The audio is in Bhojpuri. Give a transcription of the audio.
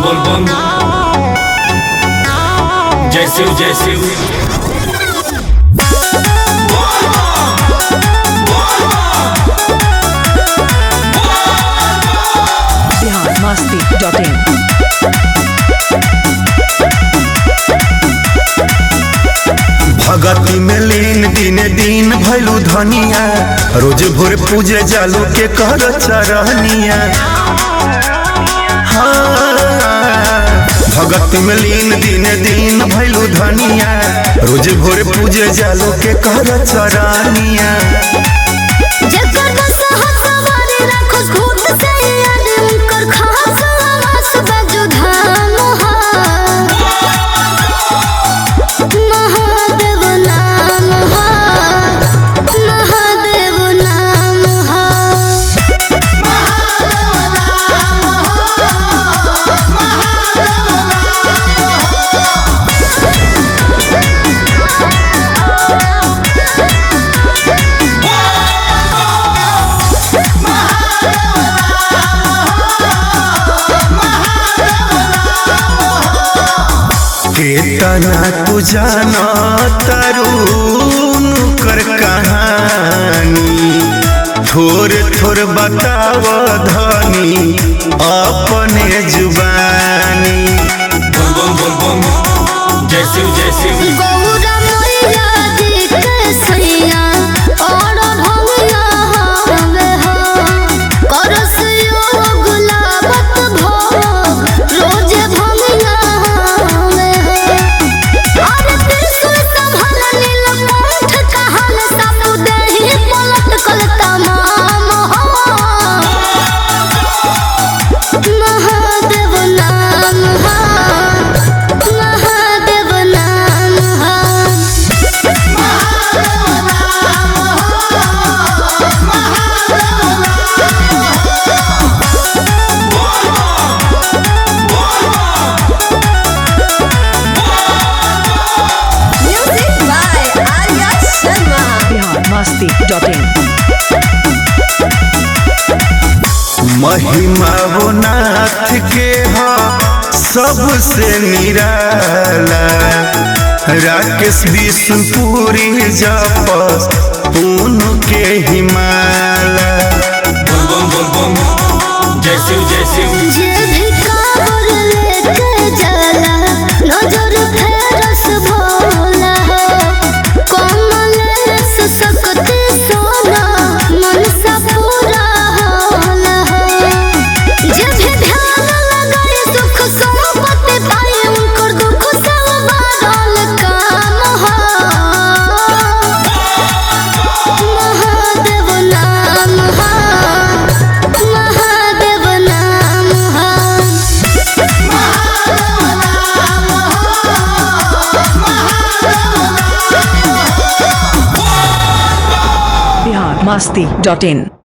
बोल बम जय शिव जय शिव बिहार मस्ती डॉट इन भगती में लीन दिन दिन भैलू धनिया रोज भोर पूजे जालू के कर चरनिया हाँ। भगती में लीन दिन दिन भैलू धनिया रोज भोर पूजे जालू के कर चरनिया जकर दशहा सवारी राखोस भूत से याद उनकर खास आवास बजो धाम हा। महादेव नाम हा। महादेव नाम हा। केतना तू जाना तरुण कर कहानी थोर थोर बताव धनी अपने जुबानी बोल बम बोल बम जय शिव जय शिव गौरा मैया जी के सैया और भंगिया हवे हो करस योग लावत भोग रोज भंगिया हवे हो और त्रिशूल संभल नीलकंठ कहल सब देहि पलट कल तमाम हो महादेव नाम हा महादेव नाम हा music by Arya Sharma Bihar Masti dot in महिमा वो नाथ के हो सबसे निराला राकेश विष्णुपुरी जप उनके हिमाला बोल बम बोल बम जय शिव जय शिव जे भी काबर लेके जाला नजर फेरस भोला हो कमलेश सकते सोना मनसा पूरा होला हो जे भी ध्यान लगाए सुख संपत्ति पाए उनकर दुख सब बादल काम हो महादेव नाम हा महादेव नाम हा बिहार मस्ती डॉट इन